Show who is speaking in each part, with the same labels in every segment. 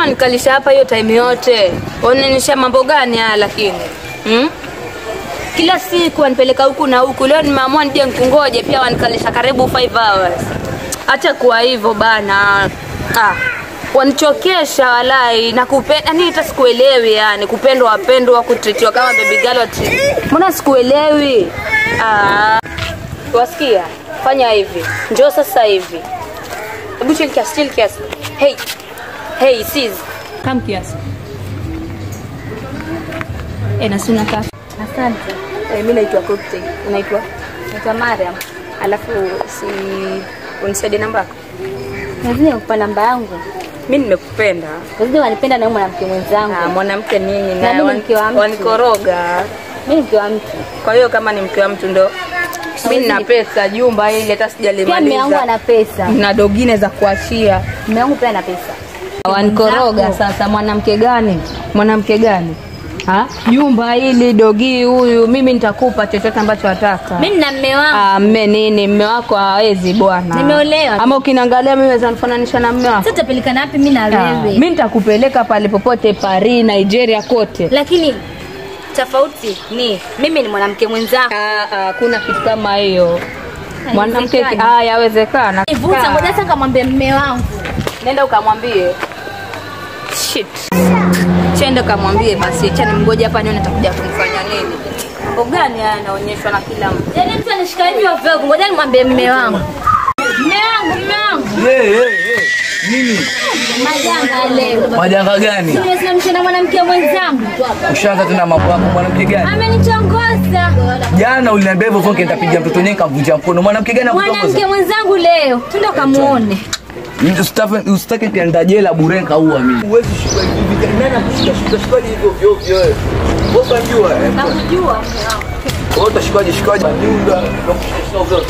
Speaker 1: wanikalisha hapa hiyo time yote? Wanaonyesha mambo gani haya lakini? Hmm? Kila siku wanipeleka huku na huku. Leo nimeamua nije nikungoje pia wanikalisha karibu 5 hours. Acha kuwa hivyo bana. Ah. Wanichokesha walai na kupenda yani hata sikuelewi yani kupendwa wapendwa kutritiwa kama baby girl wati. Mbona sikuelewi? Ah. Wasikia? Fanya hivi. Njoo sasa hivi. Hebu chill kiasi, chill kiasi. Hey. Hey, sis. Come kiasi. Eh, na sina kaka.
Speaker 2: Asante.
Speaker 1: Eh, mimi naitwa Cocktail. Unaitwa?
Speaker 2: Naitwa Mariam.
Speaker 1: Alafu si unisaidie namba yako.
Speaker 2: Nazidi kukupa namba yangu.
Speaker 1: Mimi nimekupenda.
Speaker 2: Nazidi wanipenda na huyu mwanamke mwenzangu.
Speaker 1: Ah, mwanamke nini
Speaker 2: Na mimi ni mke wa mtu.
Speaker 1: wanikoroga.
Speaker 2: Mimi ni mke wa mtu.
Speaker 1: Kwa hiyo kama ni mke wa mtu ndo mimi nina pesa jumba hili hata
Speaker 2: Pia mume wangu
Speaker 1: sijalimaliza.
Speaker 2: ana pesa.
Speaker 1: Na dogine za kuachia.
Speaker 2: Mume wangu pia ana pesa.
Speaker 1: Wanikoroga
Speaker 2: Mwenzako.
Speaker 1: sasa, mwanamke gani? Mwanamke gani? Ha? Jumba hili dogi huyu, mimi nitakupa chochote ambacho wataka.
Speaker 2: Mimi nina mume wangu.
Speaker 1: Ah, mme nini? Mme wako hawezi bwana.
Speaker 2: Nimeolewa.
Speaker 1: Ama ukiniangalia mimi naweza nifananisha na mme wako.
Speaker 2: Sasa tutapelekana wapi mimi na
Speaker 1: Ah,
Speaker 2: wewe?
Speaker 1: Mimi nitakupeleka pale popote Paris, Nigeria kote.
Speaker 2: Lakini tofauti ni mimi ni mwanamke mwenzako.
Speaker 1: Ah, ah, kuna kitu kama hiyo. Mwanamke
Speaker 2: Haiwezekani.
Speaker 1: ah, yawezekana.
Speaker 2: Nivuta ngoja sasa nikamwambie mume wangu.
Speaker 1: Nenda ukamwambie. Shit. Chenda ukamwambie basi, acha nimngoje hapa nione atakuja kunifanya nini. Mambo gani haya yanaonyeshwa na kila mtu?
Speaker 2: Yaani mtu anishikaje ovyo, ngoja nimwambie mume wangu. Mume wangu, mume wangu.
Speaker 3: Hey, hey, hey. Nini?
Speaker 2: Majanga leo.
Speaker 3: Majanga gani?
Speaker 2: Nimesimamisha na mwanamke mwenzangu.
Speaker 3: Ushaanza tena mambo yako mwanamke gani?
Speaker 2: Amenichongoza.
Speaker 3: Jana uliniambia hivyo vonke nitapiga mtoto nyenye kavunja mkono. Mwanamke gani
Speaker 2: Mwanamke
Speaker 3: akutongoza?
Speaker 2: mwenzangu leo. Twende kamuone.
Speaker 3: Usitake usitake pia ndajela bure nikaua mimi. Huwezi shika hivi. Nani akushika shika shikaje hivyo vyo vyo wewe? Wewe unajua eh?
Speaker 2: Nakujua.
Speaker 3: Wewe utashikaje shikaje? Nyunda na kushika shika vyo.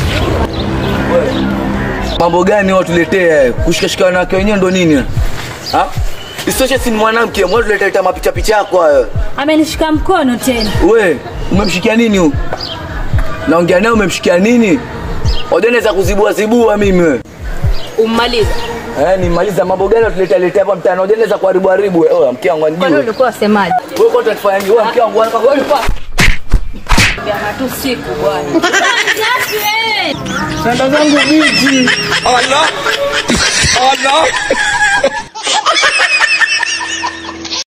Speaker 3: Wewe. Mambo gani watu tuletea? Kushika shika wanawake wenyewe ndo nini? Ha? Isitoshe si ni mwanamke, mwana tuletea mapicha picha yako hayo.
Speaker 2: Amenishika mkono tena.
Speaker 3: We, umemshikia nini huyu? Naongea naye umemshikia nini? Wajua naweza kuzibua zibua mimi we.
Speaker 1: Ummaliza.
Speaker 3: Eh, nimaliza mambo gani tuleta leta hapa mtaani? Wajua naweza kuharibu haribu. we. Oh, mke wangu
Speaker 1: Kwani
Speaker 3: anijue.
Speaker 1: ulikuwa wasemaje?
Speaker 3: Wewe kwa utatufanya nini? Wewe mke wangu wewe wewe ulikuwa
Speaker 1: Jana tu siku bwana.
Speaker 3: Sanda zangu bichi. Allah. Allah.